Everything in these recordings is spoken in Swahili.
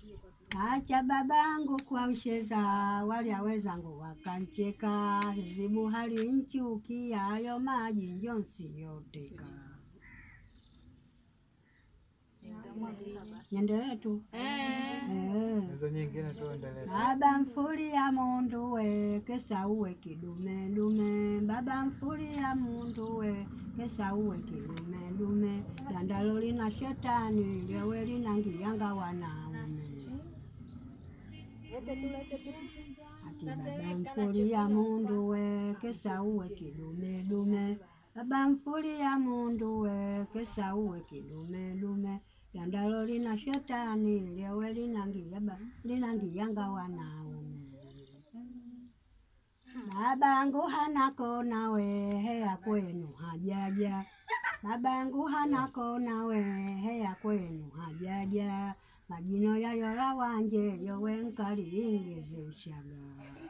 Acha babangu kwa usheza, wale wezangu wakancheka, hizibu hali nchukia, hayo maji njonsi yoteka. Niendelee tu eh. Hizo nyingine tuendelee. Baba mfulia mundu we kesa uwe kidume dume, baba mfulia mundu we kesa uwe kidume dume, dandalo lina shetani lyewe linangiyanga wanaume. Ati baba mfulia mundu we kesa uwe kidume dume, baba mfulia mundu we kesa uwe kidume dume, dandalo lina shetani lyewe linangiyaba linangiyanga wanaume. Babangu hana kona we heya kwenu hajaja, babangu hana kona we heya kwenu hajaja, majino yayola wanje yowe nkaliingize ushaga.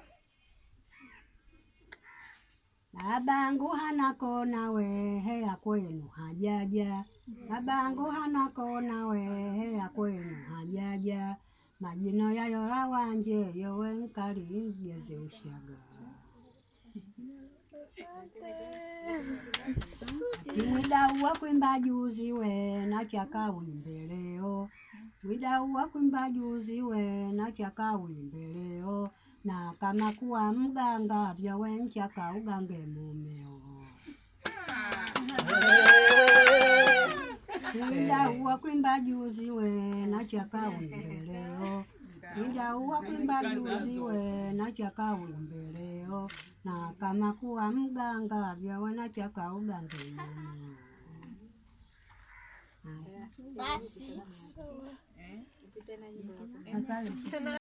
Babangu hana kona we heya kwenu hajaja, babangu hana kona we heya kwenu hajaja, majino yayola wanje yowe nkaliingize ushaga. Mwidau kwimba juzi we nachaka wimbe leo, mwidau kwimba juzi we nachaka wimbe leo, na kama kuwa mganga vyawe nchaka ugange mumeo. Mwidau kwimba juzi we nachaka wimbe leo, mwidau kwimba juzi we nachaka wimbe leo, na kama kuwa mganga vyawe nachaka ugange mumeo. Basi. Asante.